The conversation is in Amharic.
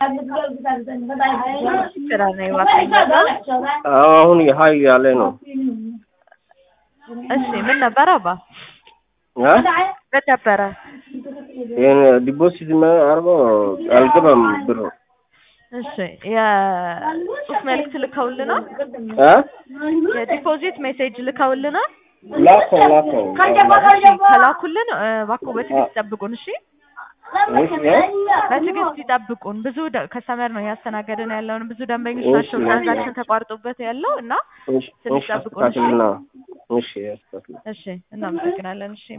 ስራ ነው እባክህ። አዎ አሁን ሀይ ያለ ነው። እሺ ምን ነበረ አባ? አ? ምን ነበረ? ይሄን ዲፖዚት አድርጎ አልገባም ብሩ። እሺ የጽሁፍ መልእክት ልከውልናል። አ? የዲፖዚት ሜሴጅ ልከውልናል። ላከው ላከው። እሺ ከላኩልን እ፣ እባክዎ በትዕግስት ይጠብቁን። እሺ እሺ አ? በትዕግስት ይጠብቁን። ብዙ ደ- ከስተመር ነው እያስተናገድን ያለውን ብዙ ደንበኞች እሺ። ናቸው ትራንዛክሽን ተቋርጦበት ያለው እና እሺ ትንሽ እሺ ጠብቁን፣ እሺ? አስተካክልና እሺ አስተካክል እሺ እናመሰግናለን። እሺ